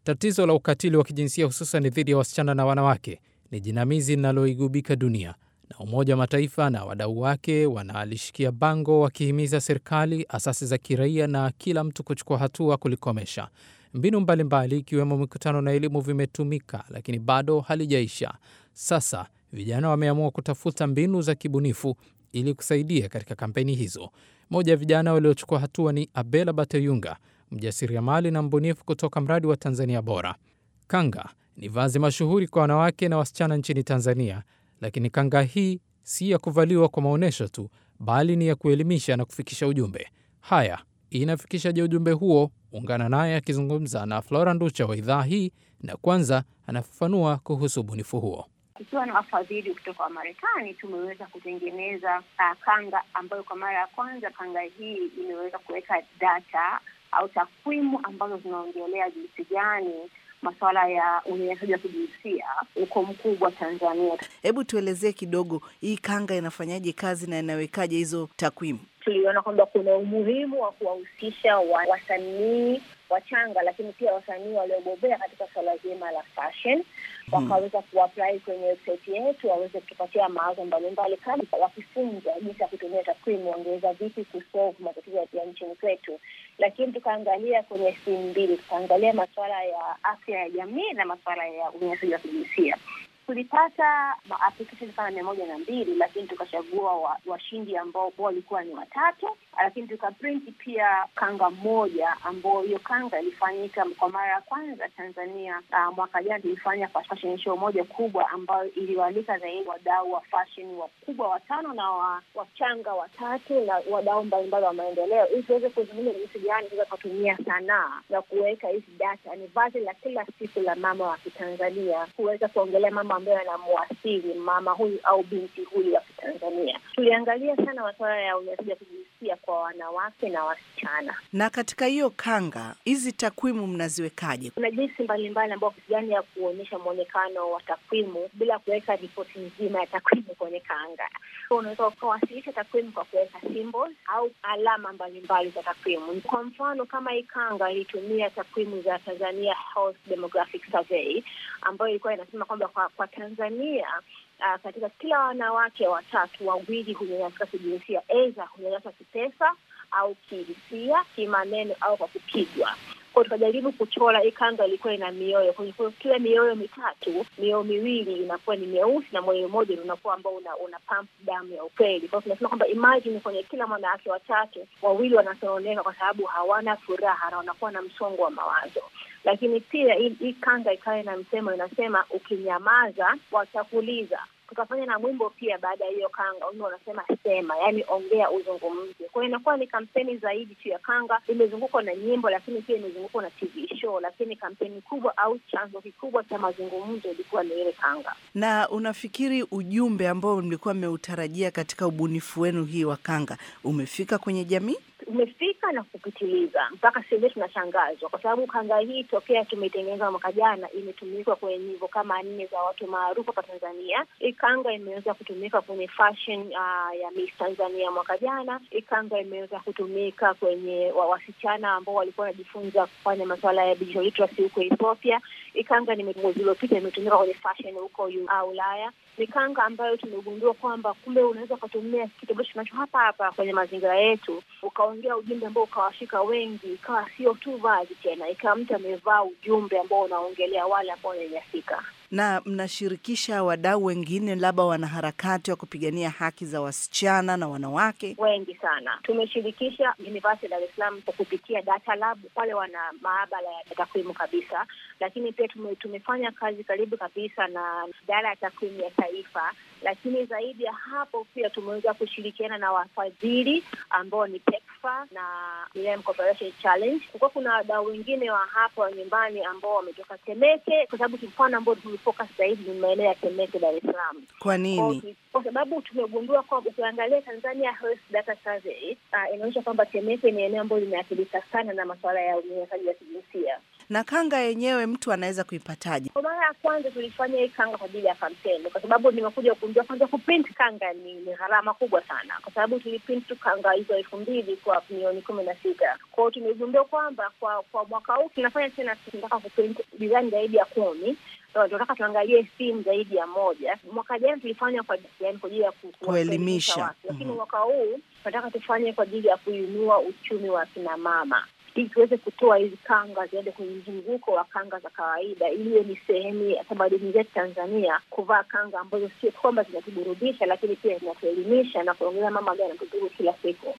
Tatizo la ukatili wa kijinsia hususan dhidi ya wasichana na wanawake ni jinamizi linaloigubika dunia, na Umoja wa Mataifa na wadau wake wanalishikia bango wakihimiza serikali, asasi za kiraia na kila mtu kuchukua hatua kulikomesha. Mbinu mbalimbali ikiwemo mikutano na elimu vimetumika, lakini bado halijaisha. Sasa vijana wameamua kutafuta mbinu za kibunifu ili kusaidia katika kampeni hizo. Mmoja ya vijana waliochukua hatua ni Abela Bateyunga, mjasiriamali na mbunifu kutoka mradi wa Tanzania Bora. Kanga ni vazi mashuhuri kwa wanawake na wasichana nchini Tanzania, lakini kanga hii si ya kuvaliwa kwa maonyesho tu, bali ni ya kuelimisha na kufikisha ujumbe. Haya, inafikishaje ujumbe huo? Ungana naye akizungumza na Flora Nducha wa idhaa hii, na kwanza anafafanua kuhusu ubunifu huo. Tukiwa na wafadhili kutoka Wamarekani tumeweza kutengeneza uh, kanga ambayo kwa mara ya kwanza kanga hii imeweza kuweka data au takwimu ambazo zinaongelea jinsi gani masuala ya unyanyasaji wa kijinsia uko mkubwa Tanzania. Hebu tuelezee kidogo, hii kanga inafanyaje kazi na inawekaje hizo takwimu? Tuliona kwamba kuna umuhimu wa kuwahusisha wa, wasanii wachanga, lakini pia wasanii waliobobea katika swala zima la fashion wakaweza kuapply kwenye website yetu, waweze kutupatia mawazo mbalimbali, kama wakifunza jinsi ya kutumia takwimu, wangeweza vipi kusolve matatizo ya nchini kwetu. Lakini tukaangalia kwenye simu mbili, tukaangalia masuala ya afya ya jamii na masuala ya unyanyasaji wa kijinsia. Tulipata maapplication kama mia moja na mbili lakini tukachagua washindi wa ambao walikuwa ni watatu, lakini tukaprinti pia kanga moja ambao hiyo kanga ilifanyika kwa mara ya kwanza Tanzania. Uh, mwaka jana tulifanya fashion show moja kubwa ambayo iliwaalika zaidi wadau wa fashion wakubwa watano na wa, wachanga watatu na wadau mbalimbali wa maendeleo, ili tuweze kuzungumza jinsi gani tunaweza kutumia sanaa na kuweka hizi data. Ni vazi la kila siku la mama wa Kitanzania kuweza kuongelea mama ambayo yanamwasili mama huyu au binti huyu wa Kitanzania. Tuliangalia sana masuala ya unyanyasaji wa kijinsia kwa wanawake na wasichana. Na katika hiyo kanga, hizi takwimu mnaziwekaje? Kuna jinsi mbalimbali ambao gani ya kuonyesha mwonekano wa takwimu bila kuweka ripoti nzima ya takwimu kwenye kanga. So, unaweza ukawasilisha takwimu kwa kuweka symbols au alama mbalimbali za takwimu. Kwa mfano, kama hii kanga ilitumia takwimu za Tanzania Health Demographic Survey ambayo ilikuwa inasema kwamba kwa, kwa Tanzania uh, katika kila wanawake watatu wawili hunyanyasika kijinsia, aidha hunyanyaswa kipesa au kihisia, kimaneno au kwa kupigwa kwa tukajaribu kuchora hii kanga ilikuwa ina mioyo kwenye kila mioyo mitatu, mioyo miwili inakuwa ni myeusi na moyo mmoja unakuwa ambao una, una pump damu ya ukweli. Kwa hiyo tunasema kwamba imagine kwenye kila mwanawake watatu wawili wanasononeka kwa sababu hawana furaha na wanakuwa na msongo wa mawazo. Lakini pia hii kanga ikawa ina msemo inasema, ukinyamaza watakuliza tukafanya na mwimbo pia baada ya hiyo kanga, wimbo wanasema sema, yaani ongea, uzungumze. Kwa hiyo inakuwa ni kampeni zaidi tu ya kanga, imezungukwa na nyimbo, lakini pia imezungukwa na TV show, lakini kampeni kubwa au chanzo kikubwa cha mazungumzo ilikuwa ni ile kanga. Na unafikiri ujumbe ambao mlikuwa mmeutarajia katika ubunifu wenu hii wa kanga umefika kwenye jamii? umefika na kupitiliza mpaka sasa hivi tunashangazwa, kwa sababu kanga hii tokea tumeitengeneza mwaka jana imetumikwa kwenye nyimbo kama nne za watu maarufu hapa Tanzania. Hii kanga imeweza kutumika kwenye fashion uh, ya Miss Tanzania mwaka jana. Hii kanga imeweza kutumika kwenye wa wasichana ambao walikuwa wanajifunza kufanya masuala ya digital literacy huko Ethiopia. Hii kanga ni mwezi uliopita imetumika kwenye fashion huko uh, Ulaya ni kanga ambayo tumegundua kwamba kumbe unaweza ukatumia kitu ambacho tunacho hapa hapa kwenye mazingira yetu, ukaongea ujumbe ambao ukawashika wengi, ikawa sio tu vazi tena, ikawa mtu amevaa ujumbe ambao unaongelea wale ambao wananyanyasika. Na mnashirikisha wadau wengine, labda wanaharakati wa kupigania haki za wasichana na wanawake? Wengi sana tumeshirikisha University ya Dar es Salaam kwa kupitia data lab, wale wana maabara ya takwimu kabisa, lakini pia tume, tumefanya kazi karibu kabisa na idara ya takwimu ya taifa lakini zaidi ya hapo pia tumeweza kushirikiana na wafadhili ambao ni PEPFAR na Millennium Cooperation Challenge. Kulikuwa kuna wadau wengine wa hapa nyumbani ambao wametoka Temeke, kwa sababu mfano ambao tumefocus zaidi ni maeneo ya Temeke, Dar es Salaam. Kwa nini? Kwa sababu tumegundua kwamba ukiangalia Tanzania Health Data Survey uh, inaonyesha kwamba Temeke ni eneo ambalo limeathirika sana na masuala ya unyanyasaji wa kijinsia Na kanga yenyewe mtu anaweza kuipataje? Kwa mara ya kwanza tulifanya hii kanga kwa ajili ya kampeni, kwa sababu nimekuja kugundua kwanza kuprint kanga ni, ni gharama kubwa sana, kwa sababu tuliprint tu kanga hizo elfu mbili kwa milioni kumi na sita. Kwa hiyo tumegundua kwamba kwa kwa mwaka huu tunafanya tena, tunataka kuprint design zaidi ya kumi tunataka tuangalie simu zaidi ya moja. Mwaka jana tulifanya kwa yani kwa ajili ya ku- Kuelimisha. watu, lakini Mhm. mwaka huu tunataka tufanye kwa ajili ya kuinua uchumi wa kina mama ili tuweze kutoa hizi kanga ziende kwenye mzunguko wa kanga za kawaida, ili iwe ni sehemu ya tamaduni zetu Tanzania, kuvaa kanga ambazo sio kwamba zinatuburudisha, lakini pia zinatuelimisha na kuongeza mama gani anatudhuru kila siku.